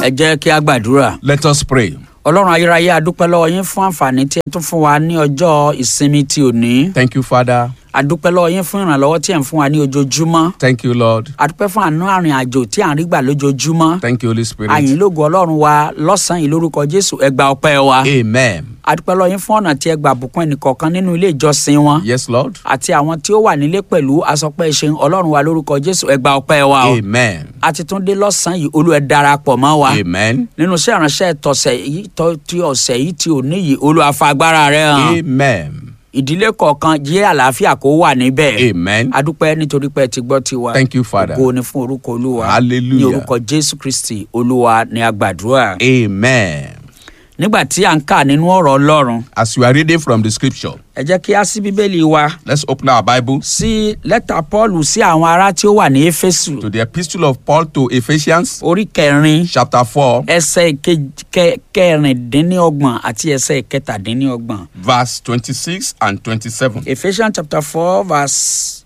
ẹ jẹ́ kí a gbàdúrà. Let us pray. ọlọ́run ayérayé adúpẹ́ lọ́wọ́ yín fún àǹfààní tí ẹ tún fún wa ní ọjọ́ ìsinmi ti òní. Thank you, Father. adúpẹ́ lọ́wọ́ yín fún ìrànlọ́wọ́ tí ẹ̀ ń fún wa ní ojoojúmọ́. Thank you, Lord. adúpẹ́ fún àánú àrìn àjò tí à ń rí gbà lójoojúmọ́. Thank you, Holy Spirit. àyìn lógo ọlọ́run wa lọ́sàn-án yìí lórúkọ jésù ẹ gba ọpẹ́ wa. Amen. adúpẹ́ lọ́wọ́ yín fún ọ̀nà tí ẹ gbà bùkún ẹnìkọ̀ọ̀kan nínú ilé ìjọsìn wọn. Yes, Lord. àti àwọn tí ó wà nílé pẹ̀lú asọpẹ́ ìṣeun ọlọ́run wa lórúkọ jésù ẹ gba ọpẹ́ wa o. Amen. a ti tún dé lọ́sàn-án yìí olú ẹ darapọ̀ mọ́ wa. Amen. nínú iṣẹ́ ìránṣẹ́ tọ̀sẹ̀ yìí tọ́ ti ọ̀sẹ̀ yìí ti òní yìí olúwa fa agbára rẹ̀ hàn Amen. ìdílé kọ̀ọ̀kan jẹ́ àlàáfíà kó wà níbẹ̀ Amen. adúpẹ́ nítorí pé ẹ ti gbọ́ tiwa Thank you, Father. ògo ni fún orúkọ olúwa Hallelujah. ní orúkọ jésù kristi olúwa ní agbàdúrà Amen. nígbà tí à ń kà nínú ọ̀rọ̀ ọlọ́run As we are reading from the scripture, ẹ jẹ́ kí á sí bíbélì wa let's open our Bible sí lẹ́tà paul sí àwọn ará tí ó wà ní éfésù to the epistle of Paul to Ephesians, orí kẹrin chapter 4, ẹsẹ̀ kej- kẹ- kẹrìndínlọ́gbọ̀n àti ẹsẹ̀ kẹtàdínlọ́gbọ̀n. verse 26 and 27. Ephesians chapter 4, verse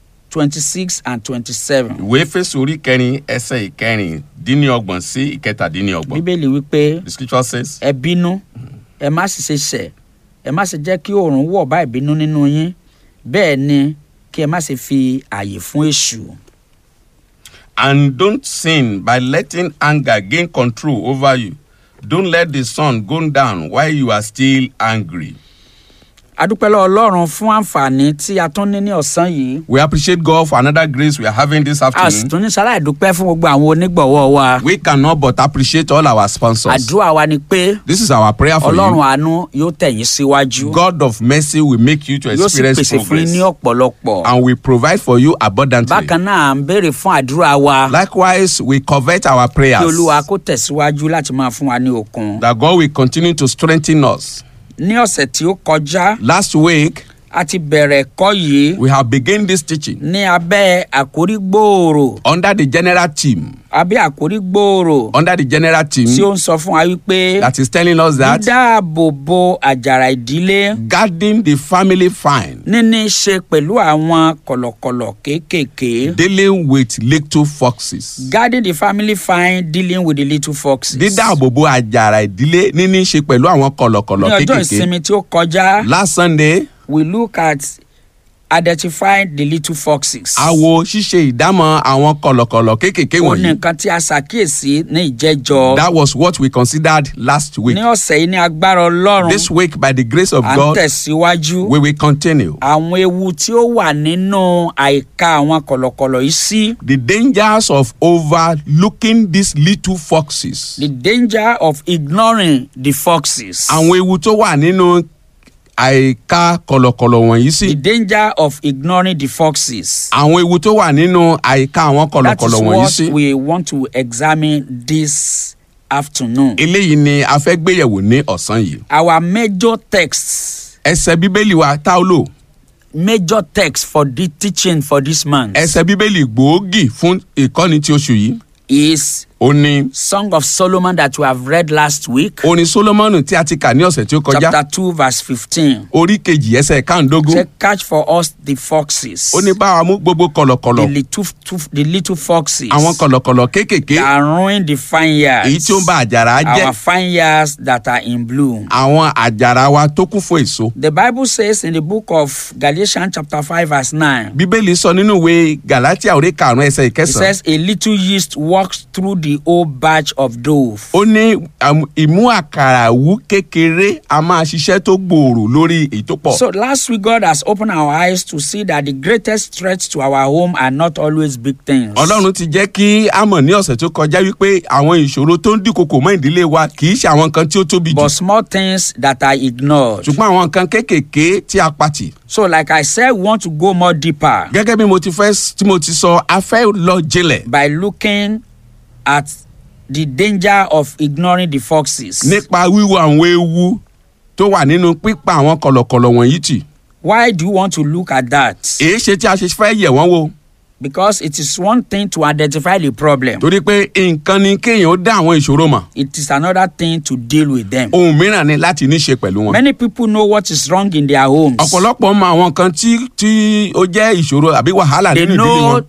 26 and 27. Ìwé Éfésù orí kẹrin ẹsẹ̀ ìkẹrin dín ní ọgbọ̀n sí ìkẹtàdínlọ́gbọ̀n. Bíbélì wípé The scripture says, ẹ bínú, ẹ má sì ṣe ṣẹ̀, ẹ má sì jẹ́ kí oòrùn wọ̀ bá ìbínú nínú yín, bẹ́ẹ̀ ni kí ẹ má sì fi àyè fún èṣù. And don't sin by letting anger gain control over you. Don't let the sun go down while you are still angry. Adúpẹ́ lọ́wọ́ Ọlọ́run fún àǹfààní tí a tún ní ní ọ̀sán yìí. We appreciate God for another grace we are having this A sì afternoon. tún ní sáláì dúpẹ́ fún gbogbo àwọn onígbọ̀wọ́ wa. We cannot but appreciate all our sponsors. Àdúrà wa ni pé This is our prayer for Ọlọ́run you. àánú yóò tẹ̀yìn síwájú. God of mercy will make you to Yóò sì experience pèsè fún yín ní progress ọ̀pọ̀lọpọ̀. and will provide for you abundantly. bákan náà à ń béèrè fún àdúrà wa Likewise, we covet our kí prayers olúwa kó tẹ̀síwájú láti máa fún wa ní okun. that God will continue to strengthen us. ní ọ̀sẹ̀ tí ó kọjá Last week, a ti bẹ̀rẹ̀ ẹ̀kọ́ yìí we have begun this teaching ní abẹ́ àkórí gbòòrò under the general team. abẹ́ àkórí gbòòrò Under the general team tí ó ń sọ fún wa wípé that is telling us that dídáàbò bo àjàrà ìdílé guarding the family fine, níní í ṣe pẹ̀lú àwọn kọ̀lọ̀kọ̀lọ̀ kéékèèké. dealing with little foxes. guarding the family fine dealing with the little foxes. dídáàbòbò àjàrà ìdílé níní í ṣe pẹ̀lú àwọn ní kọ̀lọ̀kọ̀lọ̀ ọjọ́ kéékèèké. ìsinmi tí ó kọjá. Last Sunday, we look at identifying the little foxes. a wo ṣíṣe ìdámọ̀ àwọn kọ̀lọ̀kọ̀lọ̀ kéékèèké ó ní wọ̀nyí. nǹkan tí a ṣàkíyèsí ní ìjẹ́jọ́. That was what we considered last week. ní ọ̀sẹ̀ yìí ní agbára ọlọ́run This week, by the grace of à ń God, tẹ̀síwájú. we will continue. àwọn ewu tí ó wà nínú àìka àwọn kọ̀lọ̀kọ̀lọ̀ yìí sí. The dangers of overlooking these little foxes. the danger of ignoring the foxes. Àwọn ewu tó wà nínú àìka kọ̀lọ̀kọ̀lọ̀ wọ̀nyí the sí. danger of ignoring the foxes. Àwọn ewu tó wà nínú àìka àwọn that is kọ̀lọ̀kọ̀lọ̀ wọ̀nyí what sí. we want to examine this afternoon. Eléyìí ni a fẹ́ gbéyẹ̀wò ní ọ̀sán yìí. our major texts Ẹsẹ̀ bíbélì wa tá ó lò. major text for the teaching for this month Ẹsẹ̀ bíbélì gbòógì fún ìkọ́ni ti oṣù yìí. is Ó ní Song of Solomon that we have read last week, orin Sólómọ́nù tí a ti kà ní ọ̀sẹ̀ tí ó kọjá. chapter 2, verse 15. Orí kejì ẹsẹ̀ káàndógún. Say, catch for us the foxes, Ó ní báwa mú gbogbo the kọ̀lọ̀kọ̀lọ̀. little, the little foxes Àwọn kọ̀lọ̀kọ̀lọ̀ kéékèèké. that ruin the vineyards, Èyí tí ó ń ba àjàrà jẹ́. our vineyards that are in bloom. Àwọn àjàrà wa tó kún fún èso. The Bible says in the book of Galatians, chapter 5, verse 9, Bíbélì sọ nínú ìwé Gàlátíà orí karùn-ún ẹsẹ̀ it ìkẹsàn-án. says, A little yeast walks through the old batch of dough. Ó ní um, ìmú àkàrà wú kékeré a máa ṣiṣẹ́ tó gbòòrò lórí èyí tó pọ̀. So last week, God has opened our eyes to see that the greatest threats to our home are not always big things. Ọlọ́run ti jẹ́ kí a mọ̀ ní ọ̀sẹ̀ tó kọjá wípé àwọn ìṣòro tó ń dìkokò mọ́ ìdílé wa kì í ṣe àwọn nǹkan tí ó tóbi jù. but small things that are ignored. ṣùgbọ́n àwọn nǹkan kéékèèké tí a pàtì. So, like I said, we want to go more deeper Gẹ́gẹ́ bí mo ti fẹ́ tí mo ti sọ a fẹ́ lọ jinlẹ̀ by looking at the danger of ignoring the foxes. nípa wíwo àwọn ewu tó wà nínú pípa àwọn kọ̀lọ̀kọ̀lọ̀ wọ̀nyí tì. Why do you want to look at that? èé ṣe tí a ṣe fẹ́ yẹ̀ wọ́n wò Because it is one thing to identify the problem, torí pé nǹkan ni kéèyàn ó dá àwọn ìṣòro mọ̀ it is another thing to deal with them. ohun mìíràn ni láti ní ṣe pẹ̀lú wọn. Many people know what is wrong in their homes. ọ̀pọ̀lọpọ̀ mọ àwọn kan tí tí ó jẹ́ ìṣòro àbí wàhálà They nínú ìdílé know wọn.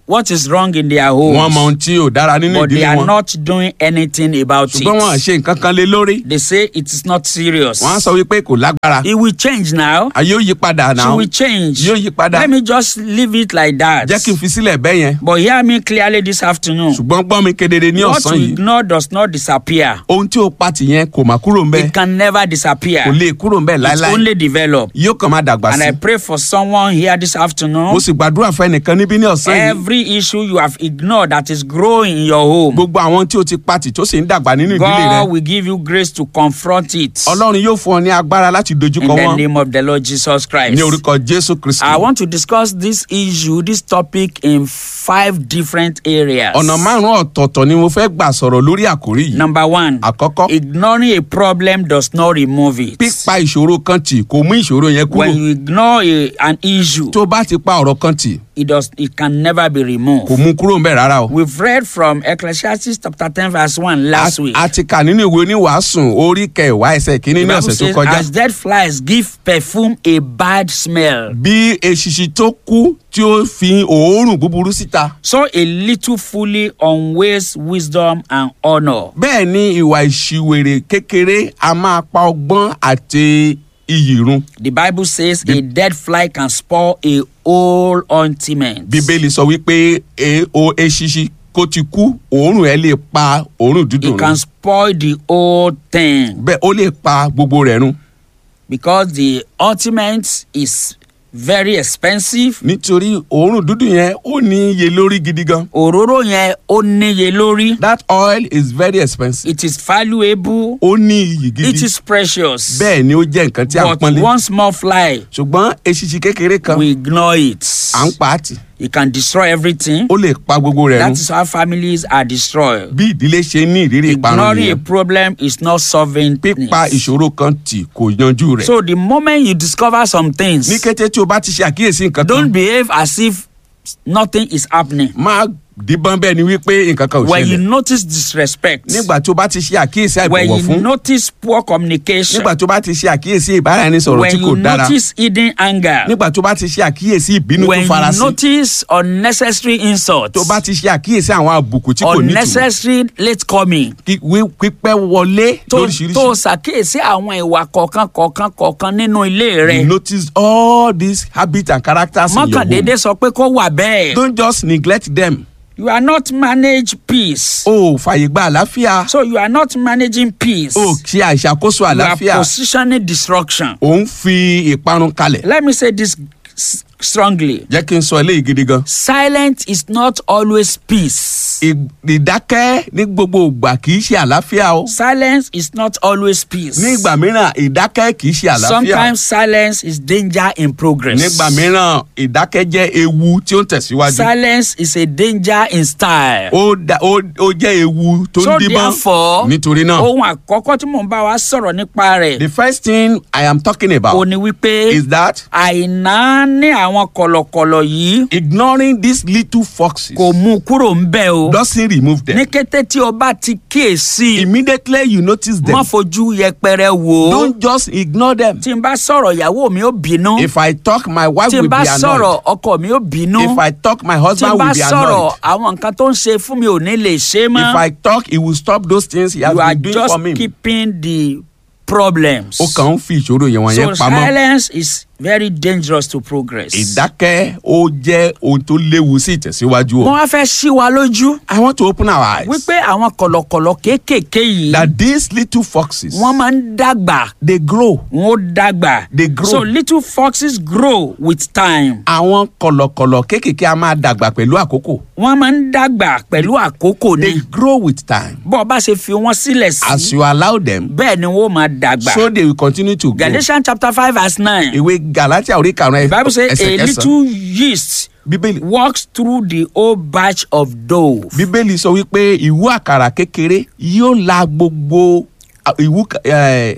what is wrong in their wọ́n mọ homes, ohun tí ò dára nínú but they ìdílé are wọn not doing anything about ṣùgbọ́n wọn à it. ṣe nǹkan kan lé lórí They say it is not serious. wọ́n á sọ wípé kò lágbára It will change now. ayé ó yí padà náà She will change. yóò yí padà Let me just leave it like that. jẹ́ kí n fi sílẹ̀ bẹ́ẹ̀ yẹn But hear me clearly this afternoon. ṣùgbọ́n gbọ́ mi kedere ní What ọ̀sán you yìí ignore does not disappear. ohun tí ó pa tìyẹn kò má kúrò ń bẹ́ẹ̀ It can never disappear. kò lè kúrò ń bẹ́ẹ̀ It láéláé only develop. yóò kàn máa dàgbà And sí I pray for someone here this afternoon. mo sì gbàdúrà fún ẹnìkan níbí ní ọ̀sán yìí Every issue you have ignored that is growing in your home, gbogbo àwọn tí ó ti pati tó sì ń dàgbà nínú ìdílé rẹ God will give you grace to confront it. ọlọ́run yóò fún ọ ní agbára láti In dojúkọ the wọn name of the Lord Jesus Christ. ní orúkọ jésù kristi I want to discuss this issue, this topic in five different areas. ọ̀nà márùn-ún ọ̀tọ̀ọ̀tọ̀ ni mo fẹ́ gbà sọ̀rọ̀ lórí àkórí yìí Number one, àkọ́kọ́ ignoring a problem does not remove it. pípa ìṣòro kan tì kò mú ìṣòro yẹn kúrò When you ignore a, an issue, tó bá ti pa ọ̀rọ̀ kan tì it does it can never be kò removed. mú kúrò ń bẹ̀ rárá o. We've read from Ecclesiastes chapter 10 verse 1 last A- week. a ti kà nínú ìwé oníwàásùn orí kẹwàá ẹsẹ̀ kínní The ní Bible ọ̀sẹ̀ tó says, kọjá as dead flies give perfume a bad smell, bí eṣiṣi tó kú tí ó fi òórùn búburú síta so a little fully unwastes wisdom and honor. bẹ́ẹ̀ ni ìwà ìṣìwèrè kékeré a máa pa ọgbọ́n àti iyì run The Bible says a dead fly can spoil a whole ointment. bíbélì sọ wípé e- o eṣiṣi kó ti kú òórùn ẹ lè pa òórùn It dídùn can run spoil the whole thing bẹ́ẹ̀ ó lè pa gbogbo rẹ̀ run because the ointment is very expensive. nítorí òórùn dídùn yẹn ó ní iye lórí gidi gan Òróró yẹn ó níye lórí. that oil is very expensive It is valuable. ó ní iyì It gidi is precious. bẹ́ẹ̀ ni ó jẹ́ nǹkan tí a ń But pọ́nlé one small fly, ṣùgbọ́n eṣiṣi kékeré kan we ignore it. à ń pa á tì It can destroy everything. ó lè pa gbogbo rẹ̀ That run is how families are destroyed. bí ìdílé ṣe ní ìrírí ìparun Ignoring a nìyẹn problem is not solving pípa things. ìṣòro kan tì kò yanjú rẹ̀ So the moment you discover some things, ní kété tí o bá ti ṣe àkíyèsí nǹkan don't kan behave as if nothing is happening. máa díbọ́n bẹ́ẹ̀ ni wípé nǹkan kan ò When you ṣẹlẹ̀ notice disrespect, nígbà tó bá ti ṣe àkíyèsí when àìbọ̀wọ̀ you fún notice poor communication, nígbà tó bá ti ṣe àkíyèsí ìbáraẹnisọ̀rọ̀ when tí kò you dára notice hidden anger, nígbà tó bá ti ṣe àkíyèsí ìbínú tó when you farasin notice unnecessary insults, tó bá ti ṣe àkíyèsí àwọn àbùkù tí kò nítumọ̀ unnecessary late coming, kí- wí- pípẹ́ wọlé tó tó lóríṣiríṣi ṣàkíyèsí àwọn ìwà kọ̀ọ̀kan kọ̀ọ̀kan kọ̀ọ̀kan nínú ilé you rẹ̀ notice all these habits and characters in your mọ́kàndéédé home sọ pé kó wà bẹ́ẹ̀. don't just neglect them You are not manage peace. o ò fàyè gba àlàáfíà So you are not managing peace. o ò ṣe àìṣàkóso you are àlàáfíà positioning destruction. ò ń fi ìparun kalẹ̀ Let me say this s- strongly. jẹ́ kí n sọ eléyìí gidi gan Silence is not always peace. Ì- ìdákẹ́ ní gbogbo ìgbà kì í ṣe àlàáfíà o Silence is not always peace. ní ìgbà mìíràn ìdákẹ́ kì í ṣe àlàáfíà Sometimes silence is danger in progress. nígbà mìíràn ìdákẹ́ jẹ́ ewu tí ó ń tẹ̀síwájú Silence is a danger in style. ó da- ó ó jẹ́ ewu tó so ń díbọ́n therefore nítorí náà ohun àkọ́kọ́ tí mò ń bá wa sọ̀rọ̀ nípa rẹ̀ the first thing I am talking ò about ní wípé is that àìná ní àwọn kọ̀lọ̀kọ̀lọ̀ yìí ignoring these little foxes kò mú un kúrò ń bẹ̀ o. doesn't remove them ní kété tí o bá ti kíyèsí immediately you notice them má fojú yẹpẹrẹ wò ó. don't just ignore them tí n bá sọ̀rọ̀ ìyàwó mi ó bínú. if I talk my wife tí will n bá be sọ̀rọ̀ annoyed ọkọ mi ó bínú. if I talk my tí n husband bá will be sọ̀rọ̀ annoyed àwọn nǹkan tó ń ṣe fún mi ò ní lè ṣe if mọ́. I talk he will stop those things he has you are been doing just for me keeping the problems. ó kàn ń fi ìṣòro yẹn so wọ̀nyẹn pamọ́ silence is very dangerous to progress. ìdákẹ́ ó jẹ́ ohun tó léwu sí ìtẹ̀síwájú mo o wá fẹ́ ṣí wa lójú I want to open our eyes wípé àwọn kọ̀lọ̀kọ̀lọ̀ kéékèèké yìí that these little foxes wọ́n máa ń dàgbà they grow wọ́n ó dàgbà. They grow. so little foxes grow with time. àwọn kọ̀lọ̀kọ̀lọ̀ kéékèèké a máa dàgbà pẹ̀lú àkókò wọ́n máa ń dàgbà pẹ̀lú àkókò they ni. grow with time bọ́ ọ bá ṣe fi wọ́n sílẹ̀ as sí you allow them bẹ́ẹ̀ ni wọ́n máa dàgbà. so they will continue to grow galatians chapter five verse nine ìwé galatia orí karùn-ún the bible say ẹsẹ̀ a kẹsàn-án little yeast bíbélì walks through the whole batch of dough. bíbélì sọ wípé ìwú àkàrà kékeré yóò la gbogbo à, ìwú ka- ẹ,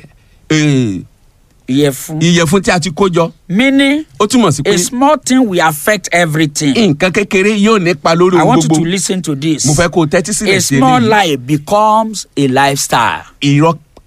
ẹ, ìyẹ̀fun. ìyẹ̀fun tí a ti kó jọ meaning ó túmọ̀ sí pé a small thing will affect everything. nǹkan kékeré yóò nípa lórí I ohun want you to gbogbo listen to this. mo fẹ́ kó o tẹ́tí sílẹ̀ a sí small eléyìí lie becomes a lifestyle. irọ́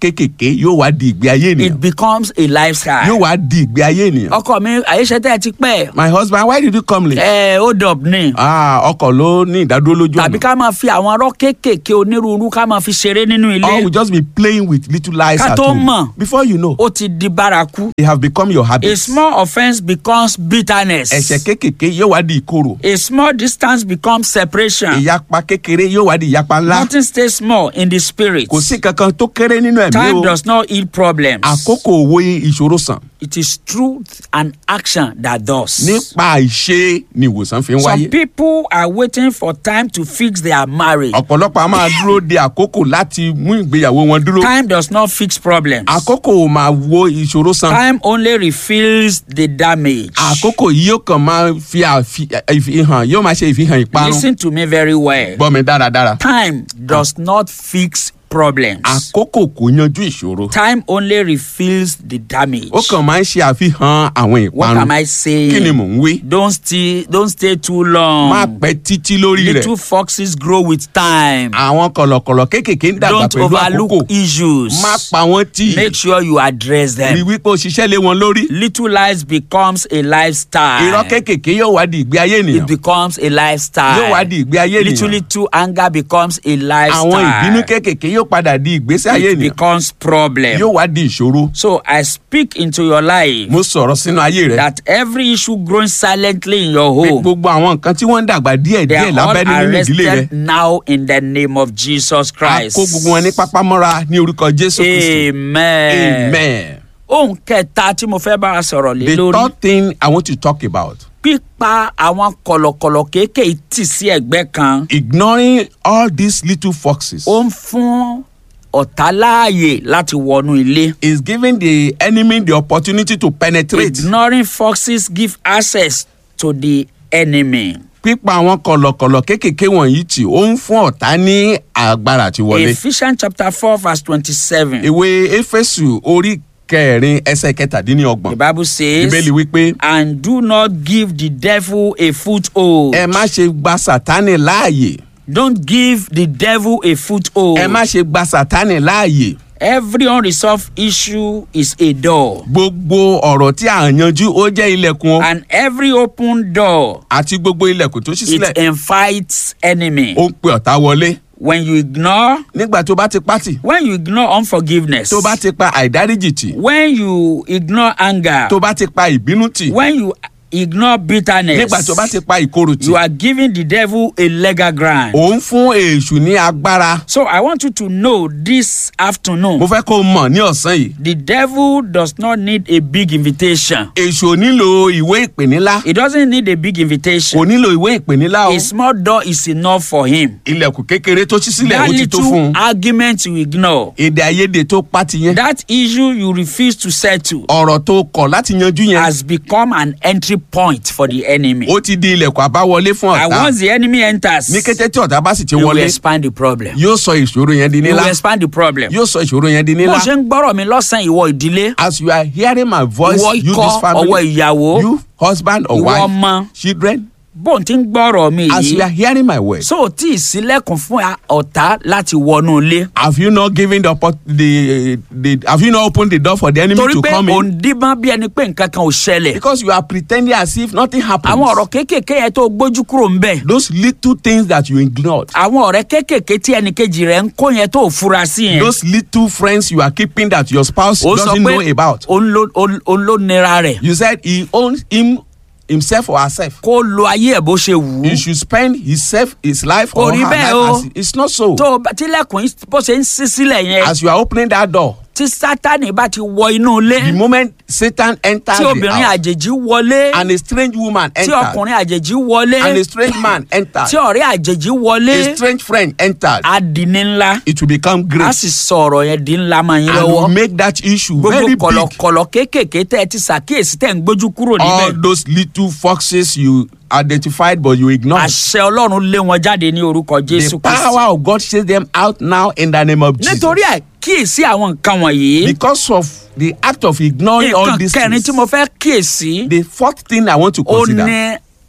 kéékèèké yóò wá di ìgbé ayé it ènìyàn becomes a lifestyle. yóò wá di ìgbé ayé ènìyàn. ọkọ mi àyíṣẹ́ tẹ́ ẹ ti pẹ́ my husband why did you come late. ẹ hold up ni ah ọkọ̀ ló ní ìdádúró lójú tàbí ọ̀nà. ká máa fi àwọn ọ̀rọ̀ kéékèèké onírúurú ká máa fi ṣeré nínú or ilé we just be playing with little lies Ká at tó home. mọ̀. before you know ó ti di bárakú. they have become your a habit. small offence becomes bitterness. ẹ̀ṣẹ̀ kéékèèké yóò wá di ìkorò. a small distance becomes separation. ìyapa kékeré yóò wá di ìyapa ńlá. nothing stays small in the spirit. kò sí kankan tó kéré nínú ẹ̀mí time o. does not heal problems. àkókò owó ìṣòro sàn. it is truth and action that does. nípa ìṣe ni ìwòsàn fi ń some wáyé. people are waiting for time to fix their marriage. ọ̀pọ̀lọpọ̀ a máa dúró de àkókò láti mú ìgbéyàwó wọn dúró. time does not fix problems. àkókò ò máa wo ìṣòro san. time only refills the damage. àkókò yìí yóò kàn máa fi àfi- ìfihàn yóò máa ṣe ìfihàn ìparun. listen to me very well. gbọ́ mi dáradára. time does not fix problems. àkókò kò yanjú ìṣòro. time only refills the damage. ó kàn máa ń ṣe àfihàn àwọn what am ìparun. I saying? kí ni mò ń wí. don't stay don't stay too long. má pẹ́ títí lórí little rẹ̀. foxes grow with time. àwọn kọ̀lọ̀kọ̀lọ̀ kéékèèké ń dàgbà don't pẹ̀lú overlook àkókò. issues. má pa wọ́n tì. make sure you address rí them. wípé o ṣiṣẹ́ lé wọn lórí. little lies becomes a lifestyle. irọ́ kéékèèké yóò wá di ìgbé ayé it ènìyàn. becomes a lifestyle. yóò wá di ìgbé ayé little ènìyàn. little anger becomes a lifestyle. àwọn ìbínú kéékèèké yóò padà di ìgbésí ayé it ènìyàn. becomes problem. yóò wá di ìṣòro. so I speak into your life mo sọ̀rọ̀ sínú ayé rẹ̀. that every issue growing silently in your pé home. gbogbo àwọn nǹkan tí wọ́n ń dàgbà díẹ̀ They díẹ̀ are all lábẹ́ nínú ìdílé rẹ̀. arrested now in the name of Jesus a Christ. kó gbogbo wọn ní pápámọ́ra ní orúkọ jésù kristu. Amen. amen. Ohun kẹta tí mo fẹ́ bá a sọ̀rọ̀ lé the lórí. third thing i want to talk about Pípa àwọn kọ̀lọ̀kọ̀lọ̀ kéékèé tì sí ẹ̀gbẹ́ kan. ignoring all these little foxes Ó ń fún ọ̀tá láàyè láti wọnú ilé. is giving the enemy the opportunity to penetrate. Ignoring foxes give access to the enemy. pípa àwọn kọ̀lọ̀kọ̀lọ̀ kéékèèké wọ̀nyí tì ó ń fún ọ̀tá ní agbára àti wọlé. Ephesians chapter four verse twenty-seven. ìwé éfésù orí kẹrin ẹsẹ̀ The kẹtàdínlọ́gbọ̀n Bible says. ìbéèlì wípé and do not give the devil a foothold. ẹ má ṣe gba sátánì láàyè Don't give the devil a foothold. ẹ má ṣe gba sátánì láàyè Every unresolved issue is a door, gbogbo ọ̀rọ̀ tí à ń yanjú ó jẹ́ ilẹ̀kùn o and every open door àti gbogbo ilẹ̀kùn tó ṣí sílẹ̀ it invites enemy. ó ń pe ọ̀tá wọlé When you ignore, nígbà tó bá ti pátì when you ignore unforgiveness, tó bá ti pa àìdáríjì tì when you ignore anger, tó bá ti pa ìbínú tì when you ignore bitterness, nígbà tó bá ti pa ìkorò tì you are giving the devil a legal ground. ò ń fún èṣù ní agbára So I want you to know this afternoon. mo fẹ́ kó o mọ̀ ní ọ̀sán yìí The devil does not need a big invitation. èṣù ò nílò ìwé ìpè nílá He doesn't need a big kò invitation. nílò ìwé ìpè nílá o A small door is enough for him. ilẹ̀kùn kékeré tó ṣí sílẹ̀ That ó ti tó fún little un argument you ignore. èdè àìyedè tó pátì yẹn That issue you refuse to settle ọ̀rọ̀ tó kọ̀ láti yanjú yẹn has become an entry point for the enemy. ó ti di ilẹ̀kùn àbáwọlé fún And ọ̀tá once the enemy enters, ní kété tí ọ̀tá bá sì ti you will wọlé expand the problem. yóò sọ ìṣòro yẹn di You nílá will expand the problem. yóò sọ ìṣòro yẹn di Bó nílá ṣe ń gbọ́rọ̀ mi lọ́sàn-án ìwọ ìdílé, as you are hearing my voice ìwọ you ikọ̀ this ọwọ́ family ìyàwó, you husband or ìwọ wife ọmọ, children bó ń ti ń gbọ́rọ̀ mi as you are yìí. hearing my words So tí ìsílẹ̀kùn fún ọ̀tá láti wọnú ilé. have you not given the, oppor- the the have you not opened the door for the enemy torí to pé come òun in díbọ́n bí ẹni pé nǹkan kan ò ṣẹlẹ̀. because you are pretending as if nothing happens àwọn ọ̀rọ̀ kéékèèké yẹn tó gbójú kúrò ń bẹ̀. those little things that you ignored àwọn ọ̀rẹ́ kéékèèké tí ẹnìkejì rẹ̀ ń kó yẹn tó fura sí yẹn. those little friends you are keeping that your spouse ó sọ doesn't know pé about òun ló- òun òun ló nira rẹ̀. you said he owns him himself or herself kó lo ayé ẹ̀ bó ṣe wù he ú. should spend his self his life Kò or rí her bẹ́ẹ̀ life o. as it's not so tó o bá- tílẹ̀kùn yìí bó ṣe ń ṣí sílẹ̀ yẹn. as you are opening that door tí sátani bá ti wọ inú ilé. the moment satan enters tí the obìnrin house àjèjì wọlé. and a strange woman tí entered ọkùnrin àjèjì wọlé. and a strange man entered tí ọ̀rẹ́ àjèjì wọlé. a strange friend entered á di ní ńlá. it will become a great sì sọ ọ̀rọ̀ yẹn di ńlá máa yín and will lọ́wọ́. make that issue gbogbo very big kọ̀lọ̀kọ̀lọ̀ kéékèèké tẹ́ ẹ ti ṣàkíyèsí tẹ́ ń gbójú kúrò all níbẹ̀. those little foxes you identified but you ignored àṣẹ ọlọ́run lé wọn jáde ní orúkọ the jésù kristi. power of God chase them out now in the name of Jesus nítorí àkíyèsí àwọn nǹkan wọ̀nyí. because of the act of ignoring all nǹkan these kẹrin things tí mo fẹ́ kíyèsí. the fourth thing I want to ó consider ní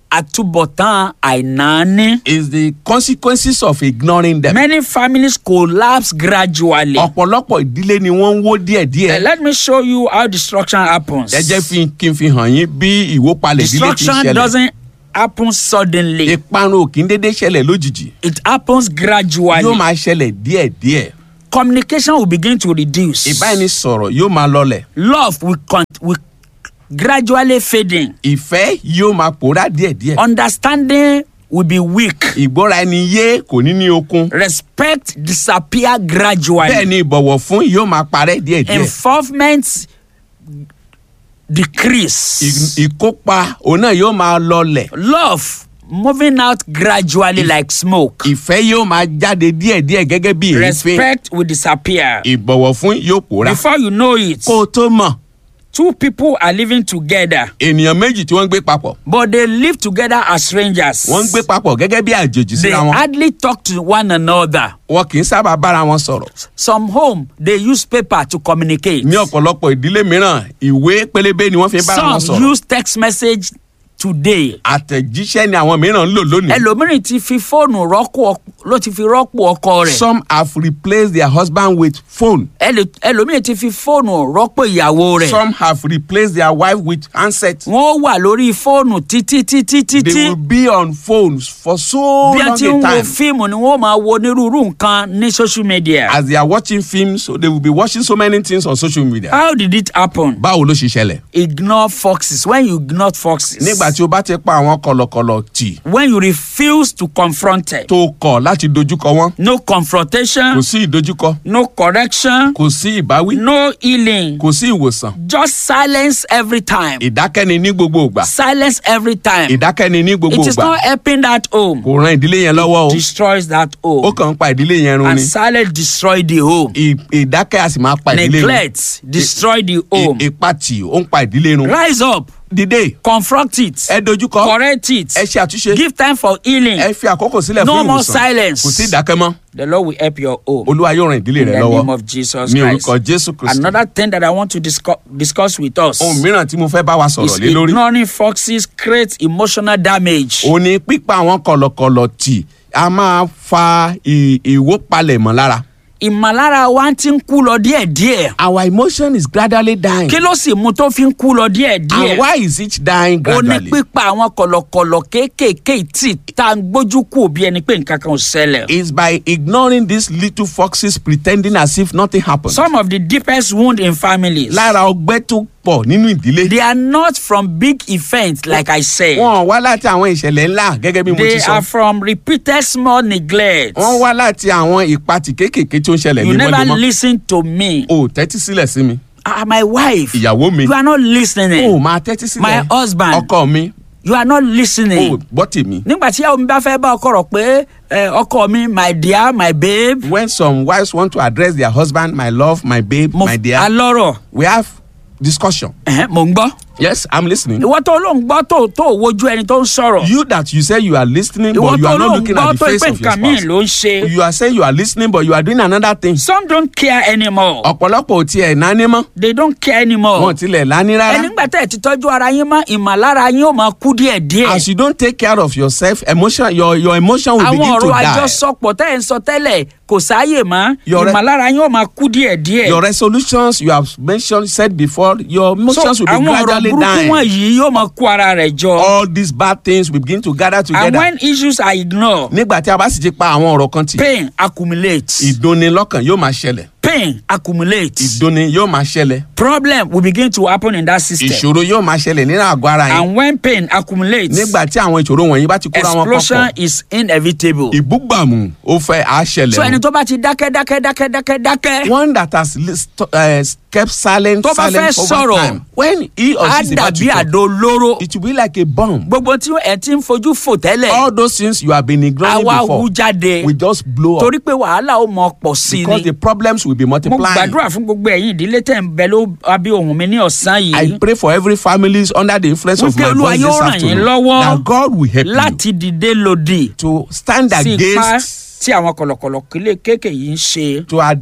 àtúbọ̀tán àìnáání. is the consequences of ignoring them. many families collapse gradually. ọ̀pọ̀lọpọ̀ ìdílé ni wọ́n ń wó Uh, díẹ̀díẹ̀. let me show you how destruction happens. ẹ jẹ́ fi kí n fi hàn yín bí ìwópalẹ̀ ìdílé ti ń destruction ṣẹlẹ̀. doesn't happen suddenly. ìparun ò kí ń dédé ṣẹlẹ̀ lójijì. it happens gradually. yóò máa ṣẹlẹ̀ díẹ̀díẹ̀. communication will begin to reduce. ìbánisọ̀rọ̀ yóò máa lọlẹ̀. love will, con- will gradually fading. ìfẹ́ yóò máa pòórá díẹ̀díẹ̀. understanding will be weak. ìgbọ́ra ẹni yé kò ní ní okun. respect disappear gradually. bẹ́ẹ̀ ni ìbọ̀wọ̀ fún yóò máa parẹ́ díẹ̀díẹ̀. involvement decrease. Ì- ìkópa òun náà yóò máa lọlẹ̀. love moving out gradually like smoke. ìfẹ́ yóò máa jáde díẹ̀díẹ̀ gẹ́gẹ́ bí èéfín. respect will disappear. ìbọ̀wọ̀ fún yóò pòórá. before you know it kó o tó mọ̀ two people are living together ènìyàn méjì tí wọ́n ń gbé papọ̀ but they live together as strangers. wọ́n ń gbé papọ̀ gẹ́gẹ́ bí àjèjì they síra wọn. hardly talk to one another. wọn kì í sábà bára wọn sọ̀rọ̀. some home they use paper to communicate. ní ọ̀pọ̀lọpọ̀ ìdílé mìíràn ìwé pélébé ni wọ́n fi ń bára wọn some sọ̀rọ̀. use text message today. àtẹ̀jíṣẹ́ ni àwọn mìíràn ń lò lónìí. ẹlòmíràn ti fi fóònù rọ́pò ọk- ló ti fi rọ́pò ọkọ rẹ̀. some have replaced their husband with phone. Ẹlò- ẹlòmíràn ti fi fóònù rọ́pò ìyàwó rẹ̀. some have replaced their wife with handset. wọ́n wà lórí fóònù títí títí they títí. will be on phones for so bí a long ti ń a wo time. fíìmù ni wọ́n máa wo onírúurú nǹkan ní social media. as they are watching films so they will be watching so many things on social media. how did it happen? báwo ló ṣe ṣẹlẹ̀. ignore foxes when you ignore foxes. nígbà tí o bá ti pa àwọn kọlọkọlọ tì when you refuse to confront it. tó kọ̀ láti dojúkọ wọn no confrontation. kò sí ìdojúkọ no correction. kò sí ìbáwí no healing. kò sí ìwòsàn just silence every time. ìdákẹ́ni ní gbogbo ìgbà silence every time. ìdákẹ́ni ní gbogbo it is ìgbà not helping that home. kò ran ìdílé yẹn lọ́wọ́ o destroys that ó home. kàn ń pa ìdílé yẹn run and ni silence destroy the home. Ì- ìdákẹ́ a sì máa pa ìdílé run neglect destroy the home. Ì- ìpatì ó ń pa ìdílé run rise up dìde confront it. ẹ dojúkọ correct it. ẹ ṣe àtúnṣe give time for healing. ẹ fi àkókò sílẹ̀ No fún more ìwòsàn silence. kò sí ìdákẹ́ mọ́ the lord will help your home. olúwa yóò ran ìdílé in rẹ the lọ́wọ́ name of jesus ní christ. orúkọ jésù kristu another thing that i want to discuss, discuss with us. ohun mìíràn tí mo fẹ́ bá wa is sọ̀rọ̀ lé lórí ignoring foxes create emotional damage. ó ní pípa àwọn kọlọkọlọ tì a máa fa ì- ìwópalẹ̀mọ́ lára. ìmọ̀lára wa ti ń kú lọ díẹ̀díẹ̀. our emotion is gradually dying. kí ló sì mú tó fi ń kú lọ and díẹ̀díẹ̀. why is it dying ó ní gradually. pípa àwọn kọ̀lọ̀kọ̀lọ̀ kéékèèké tí tá a gbójú kù bí ẹni pé nǹkan kan ò ṣẹlẹ̀. is by ignoring these little foxes pretending as if nothing happened. some of the deepest wound in families. lára ọgbẹ́ tó pọ̀ nínú ìdílé. they are not from big events like i said. wọ́n wá láti àwọn ìṣẹ̀lẹ̀ ńlá gẹ́gẹ́ bí mo they ti are sọ. from repeated small neglect. wọ́n wá láti àwọn ìpatì kéékèèké tó ń ṣẹlẹ̀ you never lemọ́lemọ́. lis ten to me. o tẹ́tí sílẹ̀ sí mi. ah my wife. ìyàwó mi. you are not lis ten o ing. máa tẹ́tí sílẹ̀. My husband. ọkọ mi. you are not lis ten o ing. gbọ́ tèmi. nígbà tí ìyàwó mi bá fẹ́ bá ọkọ rọ̀ pé eh, ọkọ mi my dear my babe. when some wives want to address their husband my love my babe mo my dear alọ́rọ̀ we have discussion. ẹ̀hẹ́n, mò ń gbọ́. yes i'm listening. ìwọ tó ló ń gbọ́ tó tó wojú ẹni tó ń sọ̀rọ̀. you that you say you are listening ìwọ but you tó are ló not ń looking gbọ́ at the tó face pé of your nǹkan míì spouse. ló ń ṣe. you are saying you are listening but you are doing another thing. some don't care anymore. ọ̀pọ̀lọpọ̀ ò tiẹ̀ náání mọ́ they don't care anymore. wọn ò tilẹ̀ láání ẹni rárá. nígbà tẹ́ ẹ ti tọ́jú ara yín mọ́ ìmọ̀lára yín ó máa kú díẹ̀ díẹ̀. as you don't take care of yourself emotion your your emotion will àwọn begin to ọ̀rọ̀ die. àjọsọpọ̀ tẹ́ ẹ̀ ń sọ tẹ́lẹ̀ kò sáàyè mọ́ Your re- ìmọ̀lára yín ó máa kú díẹ̀ díẹ̀. your resolutions you have mentioned said before your so emotions will be àwọn ọ̀rọ̀ gradually burúkú dying. wọ̀nyí yóò máa kó ara rẹ̀ jọ. all these bad things will begin to gather and together. when issues are ignored nígbà tí a bá sì ti pa àwọn ọ̀rọ̀ kan tì. pain accumulates. ìdùnnilọ́kàn yóò máa ṣẹlẹ̀. pain accumulates. ìdùnni yóò máa ṣẹlẹ̀. problem will begin to happen in that system. ìṣòro yóò máa ṣẹlẹ̀ nínú àgọ́ ara yẹn. and when pain accumulates. nígbà tí àwọn ìṣòro wọ̀nyí bá ti kóra wọn explosion pọ̀pọ̀. is inevitable. ìbúgbàmù ó fẹ́ á ṣẹlẹ̀ so ẹni o. tó bá ti dákẹ́ dákẹ́ dákẹ́ dákẹ́ dákẹ́. one that has lis- to- uh, kept silent Tó bá fẹ́ silent over sọ̀rọ̀, time when he or á she is about to dàbí talk àdó olóró. it will be like a bomb. gbogbo tí ẹ ti ń fojú fò tẹ́lẹ̀. all those things you have been ignoring àwa before wú jáde. will just blow up torí pé wàhálà ó mọ pọ̀ sí because ni. the problems will be mo multiplying. gbàdúrà fún gbogbo ẹ̀yin ìdílé tẹ̀ ń bẹ ló abí ohun mi ní ọ̀sán I yìí. pray for every family under the influence of Wípé my Olúwa voice yóò this ràn yín afternoon lọ́wọ́ that God will help you láti dìde lòdì to stand sí ipá against tí àwọn kọ̀lọ̀kọ̀lọ̀ kílé kéèké yìí ń ṣe. to ad-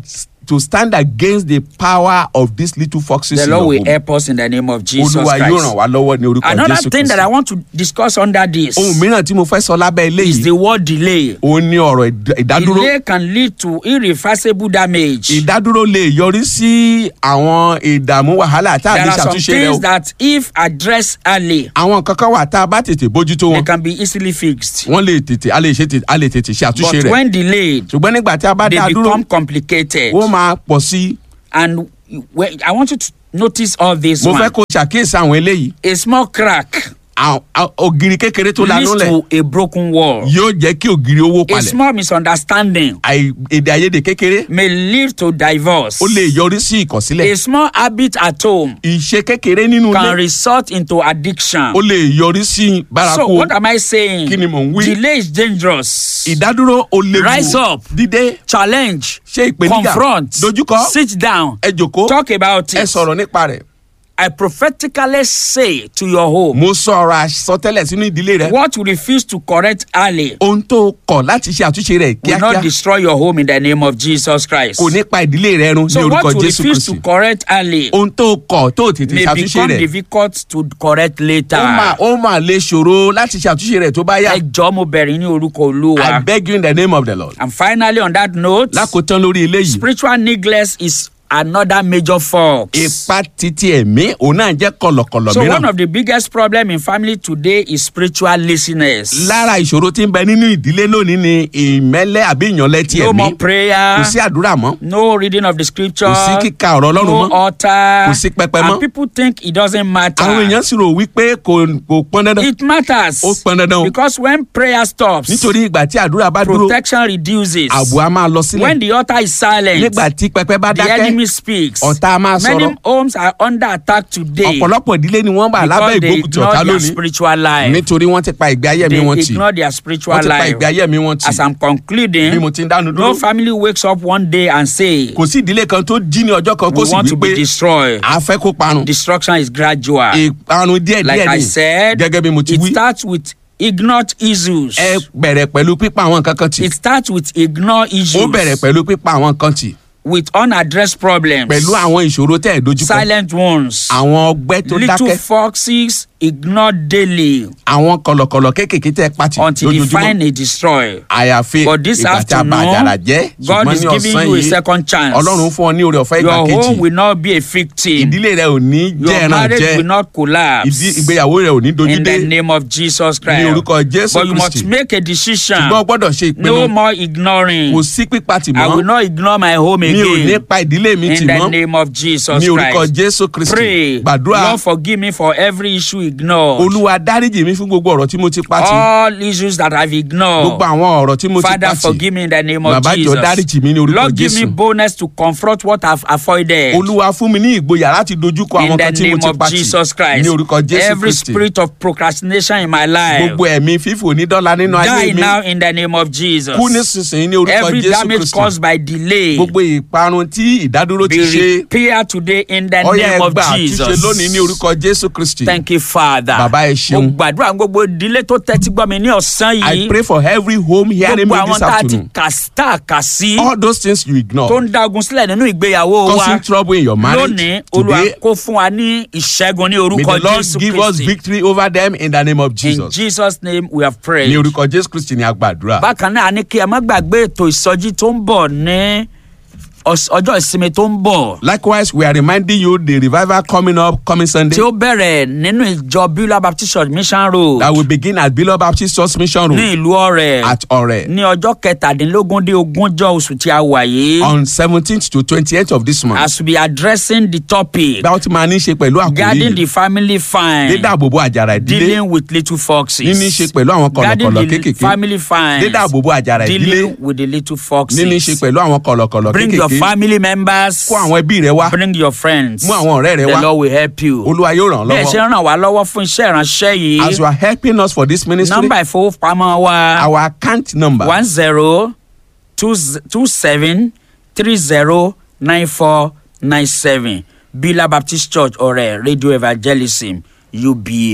to stand against the power of these little foxes The in Lord your will home. help us in the name of Jesus olúwa yóò ràn Christ. wá lọ́wọ́ ní orúkọ Another jésù thing that I kristi. want to discuss under this ohun mìíràn tí mo fẹ́ sọ lábẹ́ is eléyìí the word delay. òun ní ọ̀rọ̀ ìd- ìdádúró Delay can lead to irreversible damage. ìdádúró lè yọrí sí àwọn ìdààmú wàhálà tá a There lè are some ṣàtúnṣe rẹ things o that if addressed early, àwọn kankan wà tá a bá tètè bójútó they wọn can be easily fixed. wọ́n lè tètè a lè ṣe tètè a lè tètè ṣe àtúnṣe But rẹ̀ when delayed, ṣùgbọ́n nígbà tí a bá they dá a dúró become complicated. ó máa pọ̀ sí i And when, I want you to notice all this mo one. fẹ́ kó ṣàkíyèsí àwọn eléyìí A small crack à- à- ògiri kékeré tó leads lanú lẹ̀ to a broken wall. yóò jẹ́ kí ògiri owó A palẹ̀ small misunderstanding Àì- èdè àìyedè kékeré may lead to divorce. ó lè yọrí sí ìkọ̀sílẹ̀ A small habit at home ìṣe kékeré nínú can ilé result into addiction. ó lè yọrí sí So bárakú what am I saying? Kí ni mò ń wí? Delay is dangerous. ìdádúró ó léwu Rise up. dídé Challenge. ṣe ìpèníjà Confront. dojúkọ Sit down. ẹ jòkó Talk about ẹ it. sọ̀rọ̀ nípa rẹ̀ I prophetically say to your home, mo sọ ọ̀rọ̀ àsọtẹ́lẹ̀ sínú ìdílé rẹ what you refuse to correct early ohun tó kọ̀ láti ṣe àtúnṣe rẹ̀ will kíákíá not destroy your home in the name of Jesus Christ. kò ní pa ìdílé rẹ run ní So orúkọ what you jésù refuse to kristi correct early ohun tó kọ̀ tó tètè may ṣàtúnṣe become rẹ̀ difficult to correct later. ó máa ó máa lè ṣòro láti ṣe àtúnṣe rẹ̀ tó bá yá Ẹ jọ̀ọ́ mo bẹ̀rẹ̀ ní orúkọ I Olúwa. beg you in the name of the Lord And finally on that note, lákòótán lórí eléyìí spiritual neglect is another major fault. ipa títí ẹ̀mí òun náà jẹ́ kọ̀lọ̀kọ̀lọ̀ So one mìíràn of the biggest problem in family today is spiritual laziness. lára ìṣòro tí ń bẹ nínú ìdílé lónìí ni ìmẹ́lẹ́ àbí ìyànlẹ́ ti no ẹ̀mí more prayer. kò sí àdúrà mọ́ no reading of the scripture. kò sí kíka ọ̀rọ̀ ọlọ́run no mọ́ altar. Kò sí pẹpẹ mọ́. and people think it doesn't matter. àwọn èèyàn sì rò wípé kò kò pọn dandan it matters. ó pọn dandan o because when prayer stops. nítorí ìgbà tí àdúrà bá dúró protection reduces. ààbò á máa lọ sílẹ̀ when the altar is silent. nígbà tí pẹpẹ bá the dákẹ́ enemy speaks. ọ̀tá á máa many sọ̀rọ̀ homes are under attack today. ọ̀pọ̀lọpọ̀ ìdílé ni wọ́n wà lábẹ́ because they ìgbókùtì ọ̀tá ignore their lónìí spiritual life. nítorí wọ́n ti pa ìgbé ayé mi they wọn tì ignore their spiritual wọ́n ti pa life. ìgbé ayé mi wọn tì as i'm concluding. bí mo ti ń dánu no dúró family wakes up one day and say. kò sí ìdílé kan tó jí ní ọjọ́ kan kó we sì want to wí be pé destroyed. a fẹ́ kó parun destruction is gradual. ìparun díẹ̀ like díẹ̀ I ni said, gẹ́gẹ́ bí mo ti it wí starts with ignore issues. ẹ bẹ̀rẹ̀ pẹ̀lú pípa àwọn nǹkan kan tì it starts with ignore issues. ó bẹ̀rẹ̀ pẹ̀lú pípa àwọn nǹkan tì with unaddressed problems. pẹ̀lú àwọn ìṣòro tẹ̀ dojúkọ silent ones. àwọn ọgbẹ́ tó little dákẹ́ foxes ignore daily àwọn kọ̀lọ̀kọ̀lọ̀ kéékèèké tẹ̀ pàtì until they lójoojúmọ́ find a destroy. àyàfi But this ìgbà tí a bá àjàrà jẹ́ afternoon, God ṣùgbọ́n is ní giving ọ̀sán you a yìí second chance. ọlọ́run fún ọ ní oore ọ̀fẹ́ ìgbà Your kejì home will not be a victim. ìdílé rẹ ò ní jẹ́ Your ẹran marriage jẹ́ will not collapse. ìdí ìgbéyàwó rẹ ò ní dojú in dé the name of Jesus Christ. ní orúkọ jésù But you must kristi make a decision. ṣùgbọ́n o gbọ́dọ̀ ṣe ìpinnu No more ignoring. kò sí pípa tì I will mọ́ not ignore my home mi ò ní again. pa ìdílé mi tì In the mọ́ name of Jesus ní orúkọ Christ. jésù kristi Pray. gbàdúrà Lord forgive me for every issue ignored. olúwa dáríjì mi fún gbogbo ọ̀rọ̀ tí mo ti pa tì All issues that I've ignored. gbogbo àwọn ọ̀rọ̀ tí mo ti Father, pa tì forgive me in the name of Bàbá jọ̀ọ́ dáríjì mí ní Jesus. orúkọ Lord, give me Jésù. boldness to confront what I've avoided. olúwa fún mi ní ìgboyà láti dojúkọ In àwọn the kan tí mo name ti of pa tì Jesus Christ. ní orúkọ jésù Every kristi spirit of procrastination in my life. gbogbo ẹ̀mí fífò ní dọ́là nínú ayé Die mi now in the name of Jesus. kú nísinsìnyí ní orúkọ Every jésù damage kristi caused by delay. gbogbo ìparun tí ìdádúró ti Be ṣe repaired today in the ọyá name of ẹgbà àtúnṣe Jesus. lónìí ní orúkọ jésù kristi Thank you, Father. Bàbá, ẹ ṣeun. Mo gbàdúrà gbogbo ìdílé tó tẹ́tí gbọ́ mi ní ọ̀sán i yìí. pray for every home hearing Gbogbo me àwọn this tá a ti afternoon kà tá a kà sí. all those things you Tó ignore ń dá ogun sílẹ̀ nínú ìgbéyàwó wa. causing trouble in your marriage Lónìí, Olúwa today kó fún wa ní ìṣẹ́gun ní may orúkọ the lord Jésù give us Kristi. victory over them in the name of In jesus Jesus name we have prayed. ní orúkọ jésù kristi ni a gbàdúrà Bákan náà a ní kí ẹ má gbàgbé ètò ìsọjí tó ń bọ̀ ní ọs- ọjọ́ ìsinmi tó ń bọ̀. likewise we are reminding you the revival coming up coming sunday tí ó bẹ̀rẹ̀ nínú ìjọ beulah baptist church mission road that will begin at below baptist church mission ní road ìlú ọ̀rẹ́ at ore ní ọjọ́ kẹtàdínlógún dé ogúnjọ́ oṣù tí a wà yìí on seventeenth to twenty-eighth of this month as we addressing the topic báwo ti máa ní í ṣe pẹ̀lú àkòrí guarding yìí the family fine dídáàbòbò àjàrà ìdílé dealing with little foxes níní í ṣe pẹ̀lú àwọn guarding kọ̀lọ̀kọ̀lọ̀ the kéékèèké family fine dídáàbòbò àjàrà ìdílé dealing with the little foxes níní í ṣe pẹ̀lú àwọn kọ̀lọ̀kọ̀lọ̀ bring your kéékèèké family members kó àwọn ẹbí rẹ wá bring your friends mú àwọn ọ̀rẹ́ rẹ the wá lord will help you olúwa yóò ràn ọ́ bí ẹ ṣe lọ́wọ́ ràn wá lọ́wọ́ fún iṣẹ́ ìránṣẹ́ as yìí you are helping us for this ministry nọ́mbà ìfowópamọ́ wa. our account number one zero two z- two seven three zero nine four nine seven Bila Baptist Church ọ̀rẹ́ Radio Evangelism UBA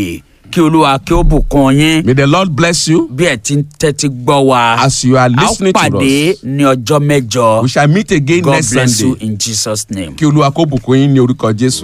kí olúwa kí ó bùkún yín May the Lord bless you bí ẹ ti ń tẹ́tí gbọ́ wa as you are a ó listening to pàdé us. ní ọjọ́ mẹ́jọ We shall meet again God next bless you Sunday. in Jesus name. Kí Olúwa kó bùkún yín ní orúkọ Jésù.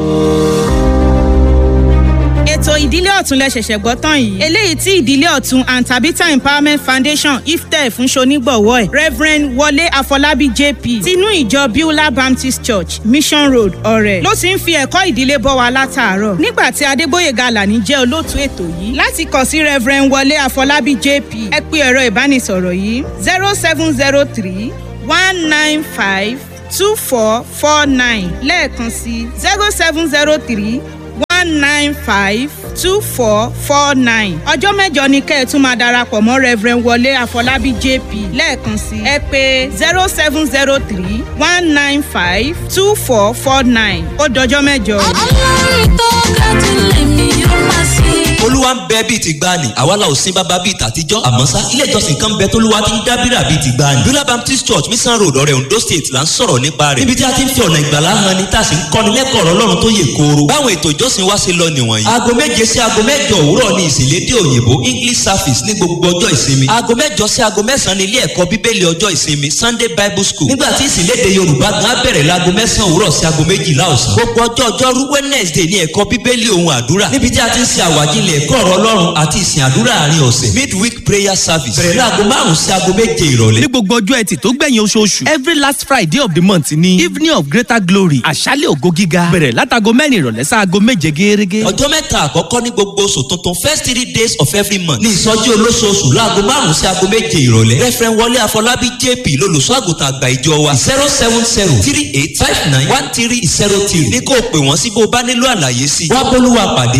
ètò ìdílé ọ̀tún lẹ ṣẹ̀ṣẹ̀ gbọ́ tán yìí eléyìí tí ìdílé ọ̀tún and tabitha empowerment foundation iftẹ fún ṣonígbọ̀wọ́ ẹ̀ reverend wọlé àfọlábí jp tinú ìjọ beulah baptist church mission road ọ̀rẹ́ ló ti ń fi ẹ̀kọ́ ìdílé bọ́ wa látàárọ̀ nígbà tí adégbòyèga alani jẹ́ olóòtú ètò yìí láti kàn sí reverend wọlé àfọlábí jp ẹ pé ẹ̀rọ ìbánisọ̀rọ̀ yìí zero seven zero three one nine five two four four nine lẹ́ẹ̀kan sí zero seven zero three one nine five two four four nine. ọjọ́ mẹ́jọ ni kẹ́ ẹ̀ tún máa darapọ̀ mọ́ reverend wọlé àfọlábí jp lẹ́ẹ̀kan sí ẹ pé zero seven zero three one nine five two four four nine ó dọjọ́ mẹ́jọ. ọlọ́run tó ga jù lèmi yóò máa sìn. olúwa ń bẹ bíi ti gbani àwa la ò sin bàbá bíi tàtijọ́ àmọ́ sá ilé ìjọsìn kan bẹ tólúwa ti ń dábìrà bíi ti gbani. bíọ́lá baptist church mission road ọ̀rẹ́ ondo state là ń sọ̀rọ̀ nípa rẹ̀ níbi tí a ti ń fi ọ̀nà ìgbàlá hàn ni tá a sì ń kọ́ni lẹ́kọ̀ọ́ ọ̀rọ̀ ọlọ́run tó yè kooro. báwọn ètò ìjọsìn wa ṣe lọ nìwọ̀nyí. aago méje sí aago mẹ́jọ òwúrọ̀ ni ìsìnlédè òyìnbó english service ní gbogbo ọjọ́ ìsinmi. aago mẹ́jọ sí aago mẹ́sàn-án ní ilé ẹ̀kọ́ bíbélì ọjọ́ ìsinmi sunday bible school. nígbà tí ìsìnlédè yorùbá gan á bẹ̀rẹ̀ láago mẹ́sàn-án òwúrọ̀ sí aago méjìlá ọ̀sán. gbogbo ọjọ́ ọjọ́rú wednesday ní ẹ̀kọ́ bíbélì ohun àdúrà níbi tí a ti ń ṣe àwàjílẹ̀ ẹ̀kọ́ ọ̀rọ̀ ọlọ́run àti ìsìn àdúrà àárín ọ̀sẹ̀ midweek prayer service bẹ̀rẹ̀ láago márùn-ún sí aago méje ìrọ̀lẹ́. ní gbogbo ọjọ́ ẹtì tó gbẹ̀yìn oṣooṣù every last friday of the month ni evening of greater glory àṣálẹ̀ ògo gíga bẹ̀rẹ̀ látago mẹ́rin ìrọ̀lẹ́ sáago méje gẹ́gẹ́. ọjọ́ mẹ́ta àkọ́kọ́ ní gbogbo oṣù tuntun first three days of every month ní ìsọjí olóṣooṣù láago márùn-ún sí aago méje ìrọ̀lẹ́ referent wọlé àfọlábí jp lolùṣọ́ àgùntàn àgbà ìjọ wa zero seven zero three eight five nine one three zero three ní kó o pè wọ́n sí bó o bá nílò àlàyé sí i wá bólúwa pàdé